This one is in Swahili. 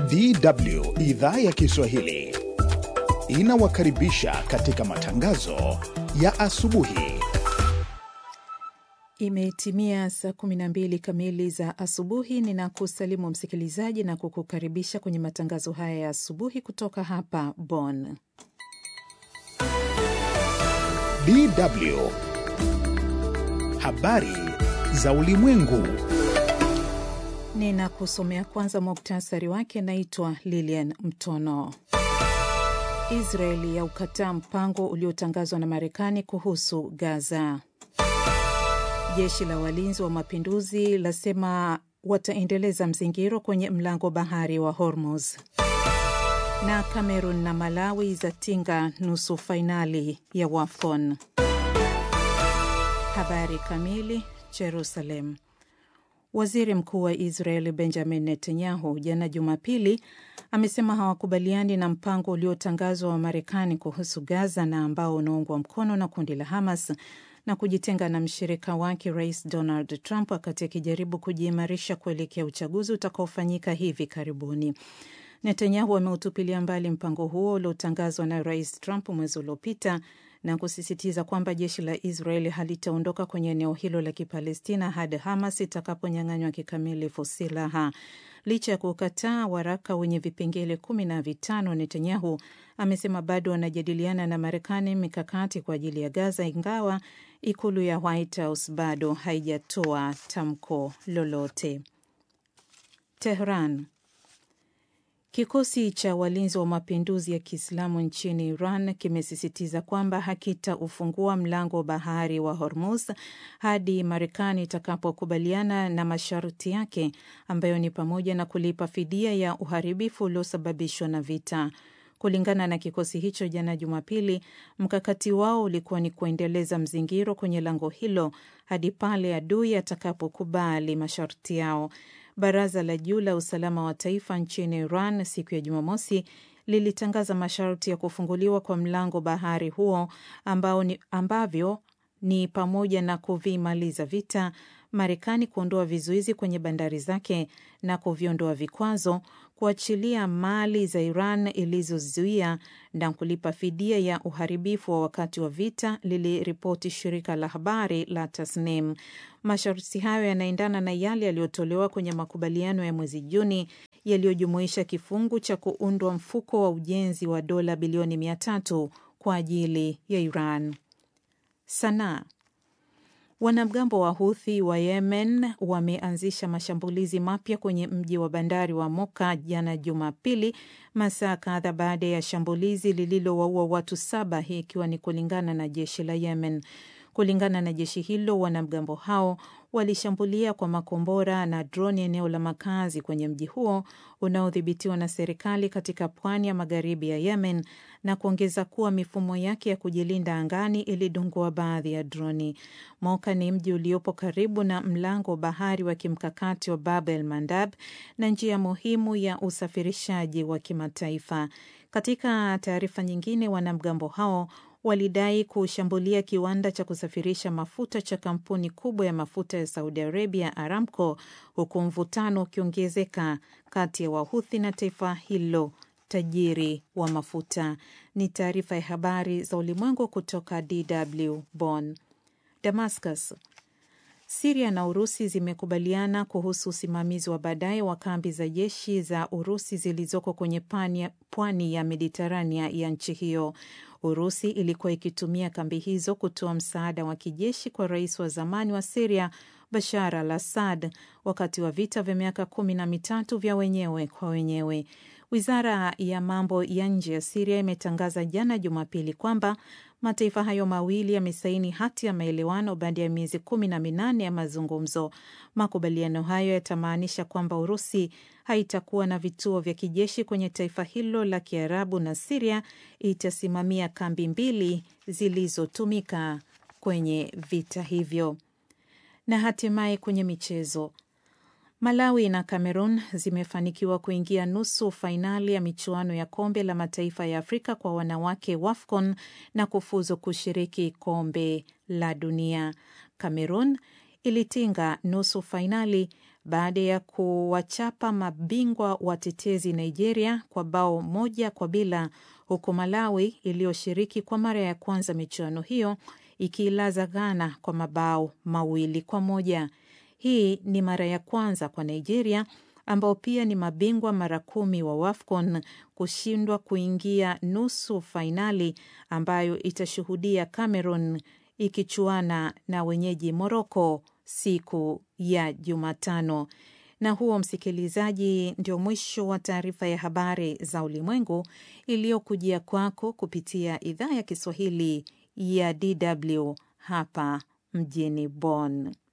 DW idhaa ya Kiswahili inawakaribisha katika matangazo ya asubuhi. Imetimia saa 12 kamili za asubuhi. Ninakusalimu msikilizaji na kukukaribisha kwenye matangazo haya ya asubuhi kutoka hapa Bonn. DW habari za ulimwengu. Ninakusomea kwanza muktasari wake. Naitwa Lilian Mtono. Israeli ya ukataa mpango uliotangazwa na Marekani kuhusu Gaza. Jeshi la walinzi wa mapinduzi lasema wataendeleza mzingiro kwenye mlango bahari wa Hormuz. Na Cameroon na Malawi zatinga nusu fainali ya WAFCON. Habari kamili. Jerusalem. Waziri Mkuu wa Israel Benjamin Netanyahu jana Jumapili amesema hawakubaliani na mpango uliotangazwa wa Marekani kuhusu Gaza na ambao unaungwa mkono na kundi la Hamas na kujitenga na mshirika wake Rais Donald Trump wakati akijaribu kujiimarisha kuelekea uchaguzi utakaofanyika hivi karibuni. Netanyahu ameutupilia mbali mpango huo uliotangazwa na Rais Trump mwezi uliopita na kusisitiza kwamba jeshi la Israeli halitaondoka kwenye eneo hilo la Kipalestina hadi Hamas itakaponyang'anywa kikamilifu silaha. Licha ya kukataa waraka wenye vipengele kumi na vitano, Netanyahu amesema bado wanajadiliana na Marekani mikakati kwa ajili ya Gaza, ingawa ikulu ya White House bado haijatoa tamko lolote. Tehran. Kikosi cha walinzi wa mapinduzi ya Kiislamu nchini Iran kimesisitiza kwamba hakitaufungua mlango wa bahari wa Hormuz hadi Marekani itakapokubaliana na masharti yake ambayo ni pamoja na kulipa fidia ya uharibifu uliosababishwa na vita. Kulingana na kikosi hicho, jana Jumapili, mkakati wao ulikuwa ni kuendeleza mzingiro kwenye lango hilo hadi pale adui atakapokubali masharti yao. Baraza la juu la usalama wa taifa nchini Iran siku ya Jumamosi lilitangaza masharti ya kufunguliwa kwa mlango bahari huo ambao ni, ambavyo ni pamoja na kuvimaliza vita, Marekani kuondoa vizuizi kwenye bandari zake na kuviondoa vikwazo, kuachilia mali za Iran ilizozuia na kulipa fidia ya uharibifu wa wakati wa vita, liliripoti shirika la habari la Tasnim. Masharti hayo yanaendana na yale yaliyotolewa kwenye makubaliano ya mwezi Juni yaliyojumuisha kifungu cha kuundwa mfuko wa ujenzi wa dola bilioni mia tatu kwa ajili ya Iran. Sanaa. Wanamgambo wa Huthi wa Yemen wameanzisha mashambulizi mapya kwenye mji wa bandari wa Moka jana Jumapili, masaa kadha baada ya shambulizi lililowaua watu saba, hii ikiwa ni kulingana na jeshi la Yemen. Kulingana na jeshi hilo, wanamgambo hao walishambulia kwa makombora na droni eneo la makazi kwenye mji huo unaodhibitiwa na serikali katika pwani ya magharibi ya Yemen na kuongeza kuwa mifumo yake ya kujilinda angani ilidungua baadhi ya droni. Moka ni mji uliopo karibu na mlango wa bahari wa kimkakati wa Bab el Mandab na njia muhimu ya usafirishaji wa kimataifa. Katika taarifa nyingine, wanamgambo hao walidai kushambulia kiwanda cha kusafirisha mafuta cha kampuni kubwa ya mafuta ya Saudi Arabia, Aramco, huku mvutano ukiongezeka kati ya Wahuthi na taifa hilo tajiri wa mafuta. Ni taarifa ya habari za ulimwengu kutoka DW Bonn. Damascus. Siria na Urusi zimekubaliana kuhusu usimamizi wa baadaye wa kambi za jeshi za Urusi zilizoko kwenye pwani ya Mediterania ya nchi hiyo. Urusi ilikuwa ikitumia kambi hizo kutoa msaada wa kijeshi kwa rais wa zamani wa Siria Bashar al Assad wakati wa vita vya miaka kumi na mitatu vya wenyewe kwa wenyewe. Wizara ya mambo ya nje ya Siria imetangaza jana Jumapili kwamba mataifa hayo mawili yamesaini hati ya maelewano baada ya miezi kumi na minane ya mazungumzo. Makubaliano hayo yatamaanisha kwamba Urusi haitakuwa na vituo vya kijeshi kwenye taifa hilo la Kiarabu na Siria itasimamia kambi mbili zilizotumika kwenye vita hivyo. Na hatimaye kwenye michezo Malawi na Cameroon zimefanikiwa kuingia nusu fainali ya michuano ya kombe la mataifa ya Afrika kwa wanawake WAFCON na kufuzu kushiriki kombe la dunia. Cameroon ilitinga nusu fainali baada ya kuwachapa mabingwa watetezi Nigeria kwa bao moja kwa bila, huku Malawi iliyoshiriki kwa mara ya kwanza michuano hiyo ikiilaza Ghana kwa mabao mawili kwa moja. Hii ni mara ya kwanza kwa Nigeria ambao pia ni mabingwa mara kumi wa WAFCON kushindwa kuingia nusu fainali ambayo itashuhudia Cameroon ikichuana na wenyeji Morocco siku ya Jumatano. Na huo, msikilizaji, ndio mwisho wa taarifa ya habari za ulimwengu iliyokujia kwako kupitia idhaa ya Kiswahili ya DW hapa mjini Bonn.